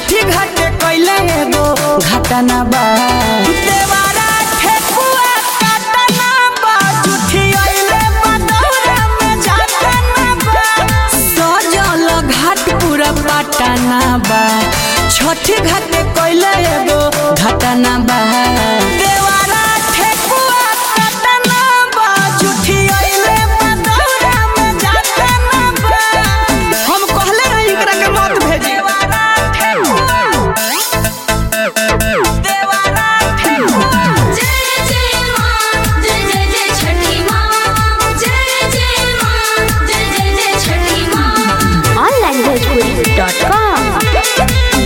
छठी घाटे कैले एगो घटना बा देवारा ठेकुआ काटना बा जुठी अइले बदौरा में जातना बा सजल घाट पूरा पटना बा छठी घाटे कैले एगो घटना बा देवारा ठेकुआ काटना बा जुठी अइले बदौरा में जातना बा हम कहले रही एकरा के मत भेजी देवारा ठेकुआ देवारा ठेकुआ जय जय मां जय जय जय छठी मां जय जय मां जय जय जय छठी मां onlinebhojpuri.com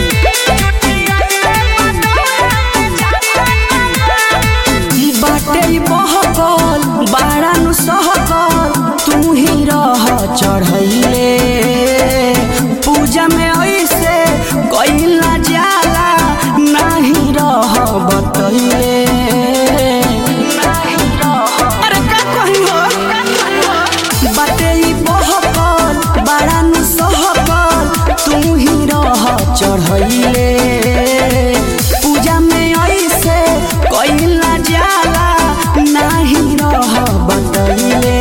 बाटे बहकल बाड़ा नु सहकल तू ही रह चढ़ैले पूजा में ऐसे कैला जाला नहीं रह बतैले अरे का कही हो बाटे बहकल बाड़ा नु सहकल तू ही रह चढ़ैले पूजा में ऐसे कैला जाला नहीं रह बतैले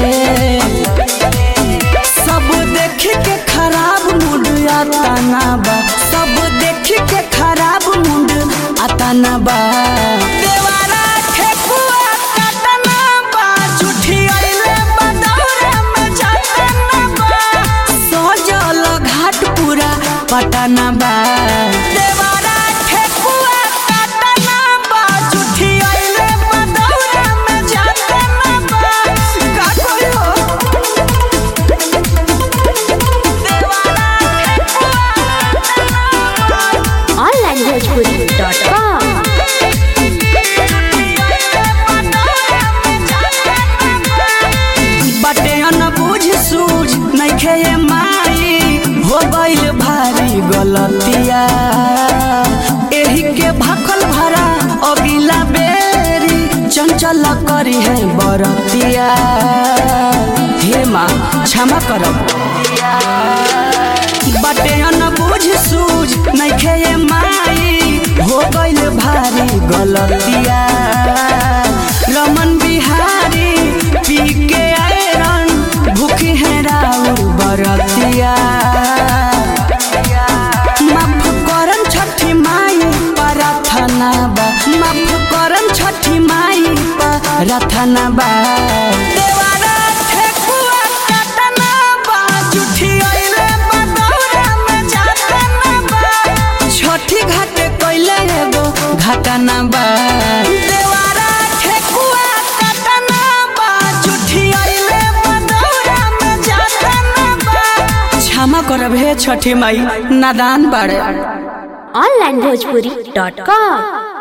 सब देख के खराब मूड आताना बा सब देख के खराब मूड आताना बा देवारा ठेकुआ काटना बा झूठी अइले बदौरा में जातना बा सजल घाट पूरा पटना बा देवारा ठेकुआ काटना बा झूठी अइले बदौरा में जातना बा का कोई हो onlinebhojpuri.com बटे न बुझ सूझ नइखे ये माई हो गइल भारी गलतिया एही के भखल भरा अगिला बेरी चंचल करी है बरतिया हे माँ क्षमा करब बटे न बुझ सूझ नइखे ये माई हो गइल भारी गलतिया रमन बिहारी पी के आयरन भूखी है राउर बरतिया माफ करम छठी माई प्रार्थना बा माफ करम छठी माई प्रार्थना बा देवारा ठेकुआ काटना बा जुठी अइले बदौरा में जातना बा छठी घाटे कैले एगो घटना बा देवारा ठेकुआ काटना बा जुठी अइले बदौरा में जातना बा क्षमा करब हे छठी माई नादान बाड़े onlinebhojpuri.com